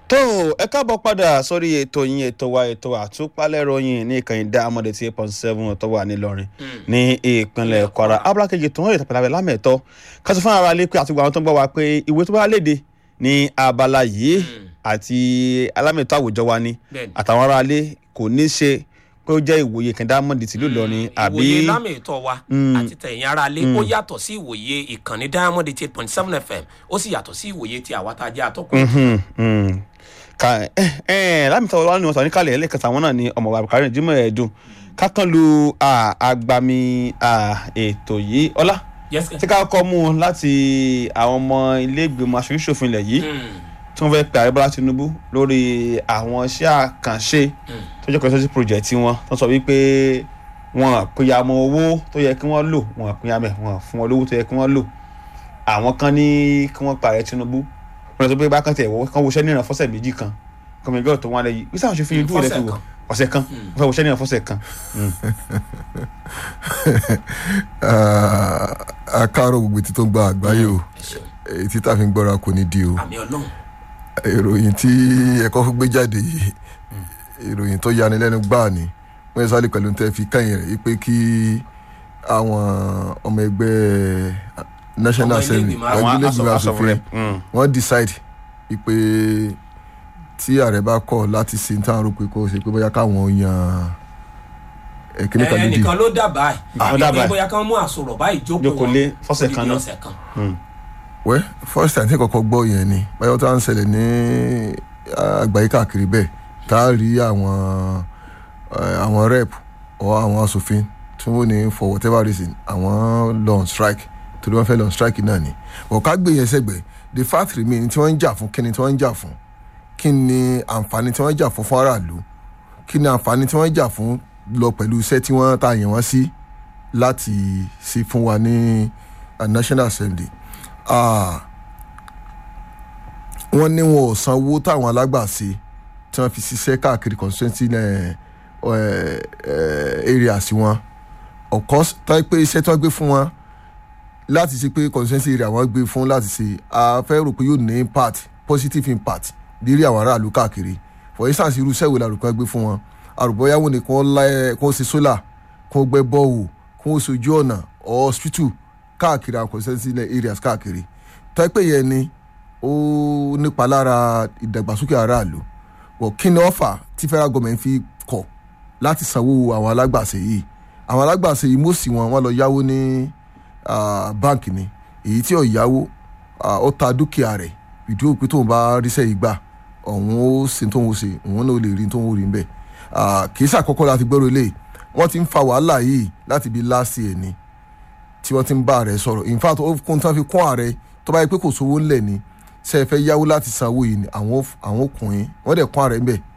tó ẹ káàbọ̀ padà sórí ètò yín ètò wa ètò àtúpalẹ̀rọ yín ní ìkànnì dáamọ̀dé tí eight point seven tó wà nílọrin ní ìpínlẹ̀ kwara abúlé kejì tó ń rìn tàpẹ́lábẹ́ lámẹ̀tọ́ kásì fún ara lé pé àti gbogbo àwọn tó ń bọ̀ wá pé ìwé tó bá léde ní abala yìí àti alámẹ̀tọ́ àwùjọ wa ni Bẹ́ẹ̀ni. àtàwọn ará ilé kò ní ṣe pé ó jẹ́ ìwòye ìkànnì dáamọ̀dé tìlú ìlọrin àbí ìwòye lámì ìtọ́ wa àti tẹ̀yìn ara lé ó yàtọ̀ sí ìwòye ìkànnì diamond eight point seven fm ó sì yàtọ̀ sí ìwòye ti àwa tá a jẹ́ àtọ́kùn. Mhm, mhm. ka ẹ ẹ lámìtọ́ wa ni wọ́n sọ níkàlẹ̀ ẹlẹ́kẹta àwọn náà ni ọmọ wa Abdulkareem Jimoh ẹ̀dùn kákan lu ah, agbami ah, ètò yìí ọlá yes tí ká kọ́ mú un láti àwọn ọmọ ilé ìgbìmọ̀ aṣojú-ṣòfin ilẹ̀ yìí tí wọ́n fẹ́ pe ààrẹ Bọ́lá Tinubu lórí àwọn iṣẹ́ àkànṣe tó jẹ́ consulting project wọn tó sọ wípé wọn àpéyà mọ owó tó yẹ kí wọ́n lò wọn àpéyà mẹ́ wọn fún wọn lówó tó yẹ kí wọ́n lò àwọn kan ní kí wọ́n pa ààrẹ Tinubu wọn lọ sọ pé bákan tẹ̀ wọ́n kàn wọṣẹ́ níran fọ́sẹ̀ méjì kan kọ́mẹ̀gẹ́ tó wọn lẹ yìí bí sáwọn ṣe fi ojú rẹ̀ ti wọ̀ ọ̀sẹ̀ kan wọ́n fẹ́ wọṣẹ́ níran fọ́sẹ̀ kan. àkàrò gbogbo etí tó ń gba àgbáyé o etí tá a fi ń gbọ́ra kò ní di o àmì ọlọ́run ìròyìn tí ẹ̀kọ́ fún gbé jáde yìí ìròyìn tó yanilẹ́nu gbáà ni wọ́n yẹ sáré pẹ̀lú tẹ́ fi kẹ́yìn rẹ̀ pé kí àwọn ọmọ ẹgbẹ́ national Ọmọ ilé assembly ìgbìmọ̀ àwọn ilé ìgbìmọ̀ aṣọ- asòfin rep, mm. wọ́n decide pé tí ààrẹ bá kọ̀ láti ṣe ní táwọn rò pé kó ṣe pé bóyá káwọn yan ẹ̀kíní kan nídìí ẹnìkan ló dábàá ẹ̀ Wọ́n àbí dábàá pé ẹ̀. bóyá kán mú àsọ̀rọ̀ báyìí jókòó Jókòó wọn lé fọ́sẹ̀ odidi kan náà. ọ̀sẹ̀ kan. wẹ́ first time tí kọ́kọ́ gbọ́ yẹn ni báyọ̀ tá à ń ṣẹlẹ̀ ní àgbáyé káàkiri bẹ́ẹ̀ tá a rí àwọn eh, àwọn rep or àwọn asòfin tí wọ́n ní for whatever reason àwọn lọ on strike torí wọ́n fẹ́ lọ on strike náà ni ọ̀ká gbé yẹn sẹ́gbẹ̀ẹ́ the fact remain tí wọ́n ń jà fún kí ni tí wọ́n ń jà fún kí ni àǹfààní tí wọ́n ń jà fún fún aráàlú kí ni àǹfààní tí wọ́n ń jà fún lọ pẹ̀lú iṣẹ́ tí wọ́n ta yẹn wọ́n sí láti ṣe fún wa ní uh, national assembly Ah, wọ́n ní wọn ò sanwó táwọn alágbàṣe tí wọ́n fi ṣiṣẹ́ káàkiri constituency eh, eh, eh, areas wọn of course táyé pé iṣẹ́ tí wọ́n gbé fún wọn láti ṣe pé constituency area wọn gbé fún láti ṣe a fẹ́ rò pé yóò ní impact positive impact lérí àwọn aráàlú káàkiri for instance irú iṣẹ́ wo la rò pé wọ́n gbé fún wọn àrùbọ́yáwó ni kí wọ́n láyé kí wọ́n ṣe solar kí wọ́n gbẹ́ bọ́ọ̀wù kí wọ́n ṣojú ọ̀nà or hospital káàkiri àwọn constituency areas káàkiri táyé pé yẹn ni ó nípa lára ìdàgbàsókè aráàlú wọ kí ni ọfà tí federal government fi kọ̀ láti sanwó àwọn alágbàṣe yìí àwọn alágbàṣe yìí mọ̀sí wọn wọn lọ yáwó ní ah, báǹkì ni èyí tí ò yáwó ah, ó ta dúkìá rẹ̀ ìdí òpin tóun bá ríṣẹ́ yìí gbà ọ̀hún ó ṣe tóun ó ṣe òun náà ó lè rí tóun ó rí níbẹ̀ Ah, kì í ṣàkọ́kọ́ láti gbọ́rọ̀ eléyìí wọ́n ti ń fa wàhálà yìí láti bí last year ni tí wọ́n ti ń bá ààrẹ sọ̀rọ̀ in fact ó kún tán fi kún ààrẹ tó bá yẹ pé kò sówó ńlẹ̀ ni ṣe é fẹ́ yáwó láti sanwó yìí ni àwọn ò- àwọn ọkùnrin wọ́n dẹ̀ kún ààrẹ ńbẹ̀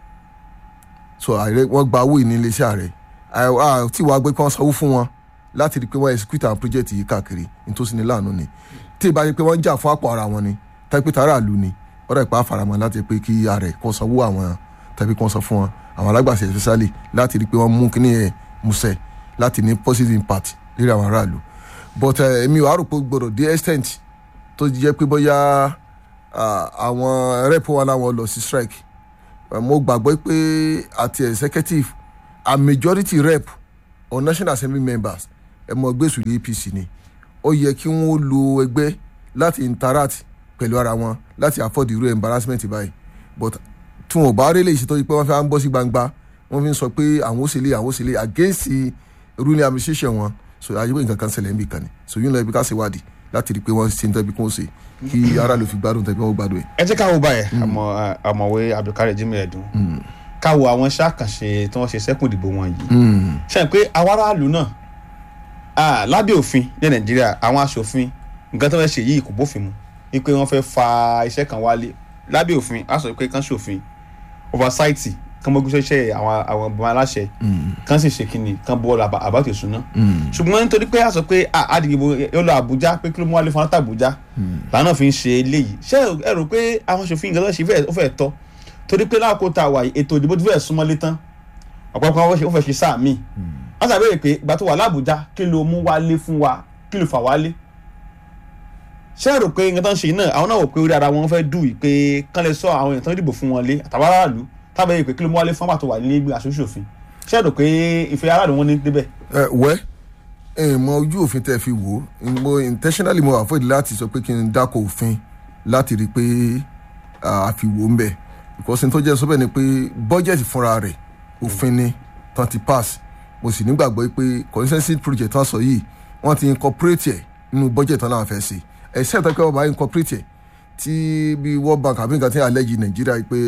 so ààrẹ wọ́n gba owó yìí ní iléeṣẹ́ ààrẹ À- à- tí wàá gbé pé wọ́n sanwó fún wọn láti rí i pé wọ́n execute àwọn project yìí káàkiri nítòsí ní láàánú ni tí ì bá yẹ pé wọ́n ń jà fún àpò ara wọn ni tàbí pé tààrà lù ni wọ́n dẹ̀ pa àfàràmọ́ láti pé kí ààrẹ kó sanwó àwọn tàbí kó san fún wọn àwọn alágbàṣe especially láti rí i pé wọ́n mú kíní yẹn musẹ̀ láti ní positive impact lérí àwọn aráàlú but eh, èmi ò á rò pé ó gbọdọ̀ dé extent tó jẹ́ pé bóyá ah, àwọn rep wa láwọn lọ sí strike Eh, mo gbàgbọ́ pé àti executive a majority rep or national assembly members ẹ mọ gbèsù ní apc ni ó yẹ kí wọ́n lo ẹgbẹ́ láti interact pẹ̀lú ara wọn láti afford irú embarrassment báyìí but tí wọn ò bá rí lè ṣe tó yí pé wọ́n fẹ́ ń bọ́ sí gbangba wọ́n fi ń sọ pé àwọn ó ṣe lé àwọn ó ṣe lé against the ruling administration wọn so ayé pé nǹkan kan ṣẹlẹ̀ ń bì kan ni so yín lọ ibi ká ṣe wádìí láti rí i pé wọ́n ṣe ń tẹ́bi kó ṣe kí aráàlú fi gbádùn tẹ́bi wọ́n gbádùn ẹ̀. ẹ jẹ́ ká wo báyìí àmọ́ àmọ̀wé Abdulkareem Jimoh ẹ̀dùn ká wo àwọn iṣẹ́ àkànṣe tí wọ́n ṣe sẹ́kùn ìdìbò wọn yìí ṣe pé àwọn aráàlú náà ah, lábẹ́ òfin ní nàìjíríà àwọn aṣòfin nǹkan tó fẹ́ ṣe yìí kò bófin mu wípé wọ́n fẹ́ fa iṣẹ́ kan wálé lábẹ́ òfin a sọ pé kán ṣòfin oversight kán mọ́gbé ṣẹ́ṣẹ́ àwọn àwọn ọmọ aláṣẹ kán sì ṣe kíni kán bọ́ ọ̀la àbátò ìṣúná ṣùgbọ́n nítorí pé a sọ pé ah, àdìgbò yóò lọ àbújá pé kí ló mú wálé fún àtàbújá làwọn fi ń ṣe eléyìí ṣé ẹ rò pé àwọn aṣòfin nǹkan tó ṣe fẹ́- ó fẹ́ tọ́ torí pé láàkó tá a wà yìí ètò ìdìbò ti fẹ́ súnmọ́lé tán ọ̀pọ̀lọpọ̀ wọn ó fẹ́ ṣe sáà míì wọ́n ṣàbẹ̀rẹ̀ pé ìgbà tó wà lábújá kí ló mú wálé fún wa kí ló fà wálé ṣé ẹ rò pé nǹkan tó ń ṣe yìí náà àwọn náà wò pé orí ara wọn fẹ́ dù yìí pé kán lè sọ àwọn èèyàn tó ń dìbò fún wọn lé àtàwọn aráàlú tábà yìí pé kí ló mú wálé fún àpàtó wà nílé ìgbìmọ̀ aṣòfin ṣé ẹ rò pé ìfẹ́ aráàlú wọn ní débẹ̀. ẹ wẹ́ ẹ mọ ojú òfin tẹ́ fi wò ó mo intentionally mo avoid láti sọ pé kí n dákọ̀ òfin láti rí i pé àfiwò ń bẹ̀ because n tó jẹ́ sọ́bẹ̀ ni pé bọ́jẹ̀tì fúnra rẹ̀ òfin ni tán ti pass mo sì nígbàgbọ́ pé consensus project tán sọ yìí wọ́n ti incorporate ẹ̀ nínú budget tán náà fẹ́ ṣe except pé wọ́n bá incorporate ẹ̀ tí bí world bank àbí nǹkan tí àlẹ́jì nàìjíríà pé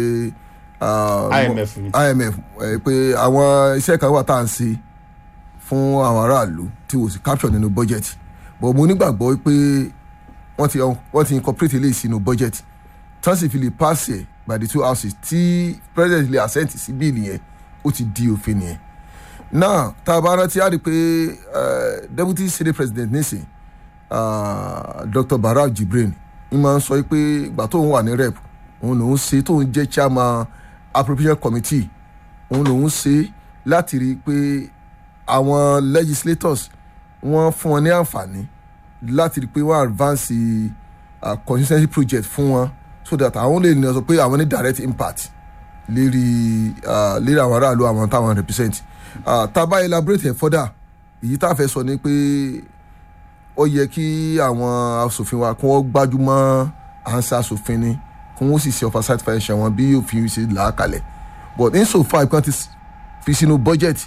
IMF ni. imf ẹ, pé àwọn iṣẹ́ kan wà tá à ń ṣe fún àwọn aráàlú tí wò sí capture nínú budget but mo nígbàgbọ́ pé wọ́n ti wọ́n ti incorporate eléyìí sínú budget tán sì fi lè pass ẹ̀ by the two houses tí president lè assent sí bíìlì yẹn ó ti di òfin nìyẹn now tá a bá rántí á rí i pé eh, deputy senate president nísìn uh, dr barau jibrin ń máa ń sọ pé ìgbà tóun wà ní rep òun lòún ṣe tóun jẹ́ chairman appropriation committee òun lòún ṣe láti rí i pé àwọn legislators wọ́n fún wọn ní àǹfààní láti rí i pé wọ́n advance uh, consistency project fún wọn so that àwọn lè ní sọ pé àwọn ní direct impact lérí uh, lérí àwọn aráàlú àwọn táwọn represent uh, tá a bá elaborate ẹ̀ further èyí tá a fẹ́ sọ ni pé ó yẹ kí àwọn asòfin wa kí wọ́n gbájúmọ́ à ń ṣe asòfin ni kí wọ́n sì ṣe oversight function wọn bí òfin ṣe là á kalẹ̀ but insofar kan ti s- fi sínú budget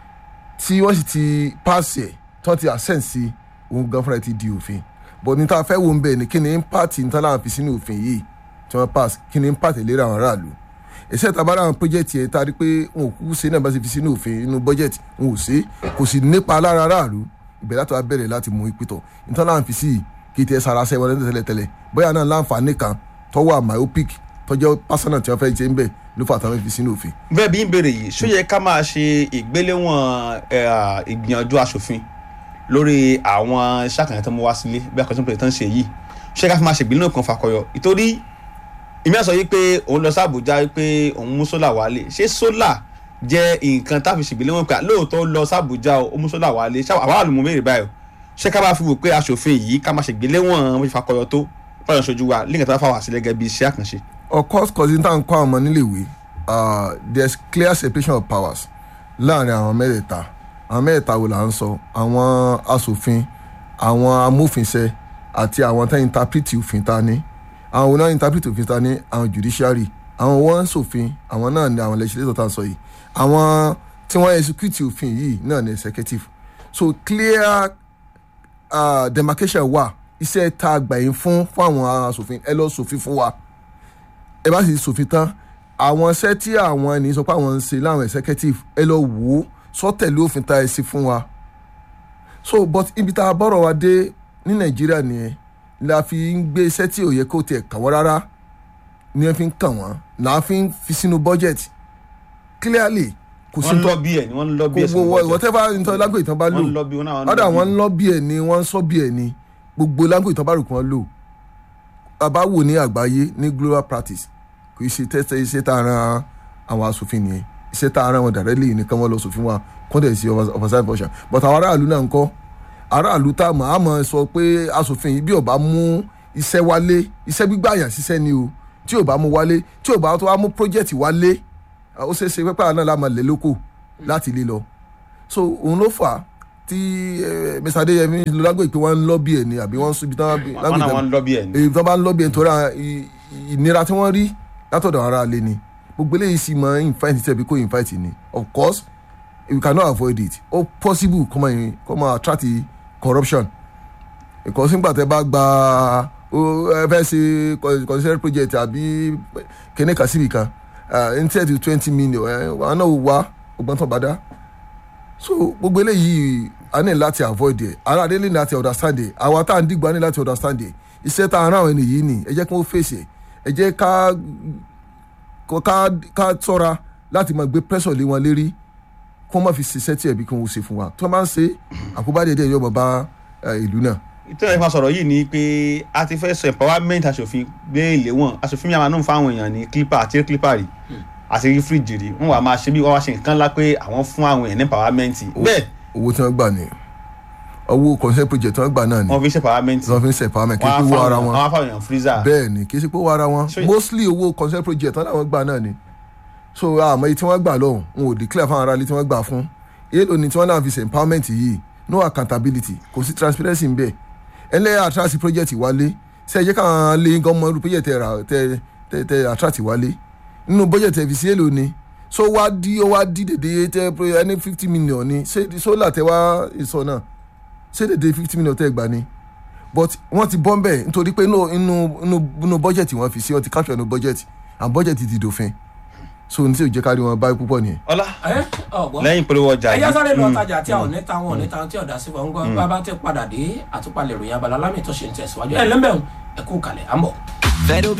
tí wọ́n sì ti pass ẹ̀ tí wọ́n ti assent sí òun gan fúnra ẹ̀ ti di òfin but ní tá a fẹ́ wo ń bẹ̀ ni kí ni impact ní tán láwọn fi sínú òfin yìí tí wọ́n pass kí ni impact ìlera àwọn aráàlú ẹsẹ tabara àwọn project yẹn tá a rí pé wọn ò kúkú ṣe náà bá ṣe fi sínú òfin inú budget wọn ò ṣe kò sì nípa lára aráàlú ìbẹ̀rẹ̀ láti wá bẹ̀rẹ̀ láti mú ìpìtọ̀ nítorí láwọn fi sí i kì í tẹ sara ṣẹ́ wọlé tẹ́lẹ̀ tẹ́lẹ̀ bóyá náà láǹfààní kan tọ́wọ́ myopic tọ́jọ́ personal tí wọ́n fẹ́ ṣe ń bẹ̀ ló fà táwọn fi sínú òfin. bẹ́ẹ̀ bí ń béèrè yìí ṣó yẹ ká máa ṣe ìgbéléwọ̀n ẹ̀, ìgbìyànjú aṣòfin lórí àwọn iṣẹ́ àkànṣe tó mú wá sílé bí akọ̀tún pẹ̀lú tó ń ṣe yìí ṣé ká fi máa ṣe ìgbéléwọ̀n kan fakọyọ ìtorí ìmí àsọ yìí pé òun lọ sí Àbújá pé òun mú sólà wálé ṣé sólà jẹ́ nǹkan tá a fi ṣègbéléwọ̀n pé lóòótọ́ ó lọ sí Àbújá o, ó mú sólà wálé ṣé àwọn àlùmọ́ béèrè báyìí o ṣé ká bá fi wò pé aṣòfin yìí ká máa ṣègbéléwọ̀n bó ṣe fakọyọ tó fọyọ̀ ṣojú wa lẹ́yìn tó bá fà wá sí gẹ́gẹ́ bí iṣẹ́ àkànṣe. of course cousin tá à ń kọ́ àwọn ọmọ níléèwé uh, there is clear separation of powers láàrin àwọn mẹ́tẹ̀ẹ̀ta àwọn mẹ́tẹ̀ẹ̀ta wo là ń sọ àwọn asòfin àwọn amófinṣẹ́ àti àwọn tá interpret òfin ta ní àwọn wo náà interpret òfin ta ní àwọn judiciary àwọn wọ́n ń ṣòfin àwọn náà ní àwọn legislator tá à ń sọ yìí àwọn tí wọ́n execute òfin yìí náà ní executive so clear uh, demarcation wà iṣẹ́ tá a gbà yín fún fún àwọn asòfin ẹ lọ ṣòfin fún wa ẹ bá sì ṣòfin tán àwọn iṣẹ́ tí àwọn ènìyàn sọ pé àwọn ń ṣe láwọn executive ẹ lọ wò ó sọ́tẹ̀lé òfin tá ẹ ṣe fún wa so but ibi tá a bọ̀rọ̀ wa dé ní nàìjíríà nìyẹn la fi ń gbé iṣẹ́ tí ò yẹ kó tiẹ̀ kàn wọ́n rárá ni wọ́n fi ń kàn wọ́n là á fi ń fi sínú budget clearly kò sí wọ́n ń tó lọ bí ẹ̀ ni wọ́n ń lọ bí ẹ̀ gbogbo sínú budget. whatever nítorí lágbègbè tán bá lò wọ́n ń lọ bí wọn náà ọ̀dà wọn ń lọ bí ẹ̀ ni wọ́n ń sọ bí ẹ̀ ni gbogbo lágbègbè tán bá rò kí wọ́n lò bàbá wò ní àgbáyé ní global practice kò í ṣe tẹ́tẹ́ iṣẹ́ tá a ran àwọn asòfin nìyẹn iṣẹ́ tá a ran wọn directly nìkan wọn lọ sòfin wa kọ́ńtẹ̀ sí oversight function but àwọn aráàlú náà ń kọ́ aráàlú tá a mọ̀ á mọ̀ sọ pé asòfin yìí bí ò bá mú iṣẹ́ wálé iṣẹ́ gbígbà yàn ṣiṣẹ́ ni o tí ò bá mú wálé tí ò bá tó wá mú project wálé ó ṣeé ṣe pẹ́pẹ́ àná la máa lè lóko láti lé lọ so òun ló fà á tí eh, Mr. Adéyẹmí ló lágbè pé wọ́n ń lọ́bì ẹ̀ ni àbí wọ́n ń sún ibi tí wọ́n wọn náà wọ́n ń lọ bí ẹ̀ ni. èyí tó bá ń lọ́bì ẹ̀ nítorí àwọn ì- ì- ìnira tí wọ́n rí látọ̀dọ̀ ara lé ni gbogbo eléyìí sì máa ń invite tẹ̀bi kó invite ni of course we cannot avoid it ó possible kó máa kó máa attract corruption because nígbà tẹ́ bá gba ó ẹ fẹ́ ṣe consider project àbí kéne kan síbi kan n tẹ́ ti twenty million ẹ wọn náà wá ọgbọ́n tó bá dá so gbogbo eléyìí a ní láti avoid ẹ ara adé ní láti understand ẹ àwa tá à ń dìgbò a ní láti understand ẹ iṣẹ́ tá a rán àwọn ènìyàn yìí ni ẹ jẹ́ kí wọ́n fèsì ẹ ẹ jẹ́ ká kó- ká ká ṣọ́ra láti máa gbé pressure lé wọn lérí kó wọ́n má fi ṣiṣẹ́ tí ẹ̀bí kí wọ́n ṣe fún wa tí wọ́n bá ń ṣe àkóbá díẹ̀ díẹ̀ yóò máa bá eh, ìlú náà. ìtẹ́lẹ̀ ìfà sọ̀rọ̀ yìí ni pé a ti fẹ́ sọ empowerment aṣòfin gbé ìléwọ̀n aṣòfin mi àmà náà fáwọn èèyàn ní clipper àti clipper rí àti rí fíríjì rí wọn wà máa ṣe bí wọn wá ṣe nǹkan ńlá pé àwọn fún àwọn èèyàn ní empowerment bẹ́ẹ̀ owó tí wọ́n gbà ní owó consent project tí wọ́n gbà náà ni wọ́n fi ṣe parliament wọ́n fi ń ṣe empowerment kí wọ́n n á kó wọ ara fáwọn wọn àwọn afáwọn freezer bẹ́ẹ̀ ni kì í ṣe pé ó wọ ara wọn So- mostly owó consent project wọn làwọn gbà náà ni so àmọ́ èyí tí wọ́n gbà lọ́hùn n ò declare fáwọn aráàlú tí wọ́n gbà fún èèlò ni tí wọ́n náà fi ṣe empowerment yìí no accountability kò sí transparency ń bẹ̀ ẹlẹ́yà attract project wálé ṣe é jẹ́ káwọn lé gọ́mọ irú project tẹ ra tẹ tẹ tẹ attract wálé nínú budget ẹ̀ fi sí èèlò ni so wá dí ó wá dí dèdè tẹ ẹni fifty million ni ṣé sólà tẹ wá ìsọ náà ṣé dèdè fifty million tẹ gbà ni but wọ́n ti bọ́ mbẹ́ nítorí pé inú inú inú inú bọ́jẹ̀tì wọ́n fi sí wọ́n ti capture inú bọ́jẹ̀tì and bọ́jẹ̀tì ti dòfin so ní tí ò jẹ́ kárí wọn báyìí púpọ̀ nìyẹn. ọlá ẹ ọgbọ́n lẹ́yìn polówó ọjà ẹyá sáré lọ Mm. tajà tí a ò ní ta wọn ò ní ta tí ọ̀dà sí wọn gbọ́ bàbá ti padà dé àtúpalẹ̀ ìròyìn abala lámì tó ṣe ń tẹ̀síwájú ẹ lẹ́mẹ̀ọ́ ẹ kú kalẹ̀ à ń bọ̀. Fero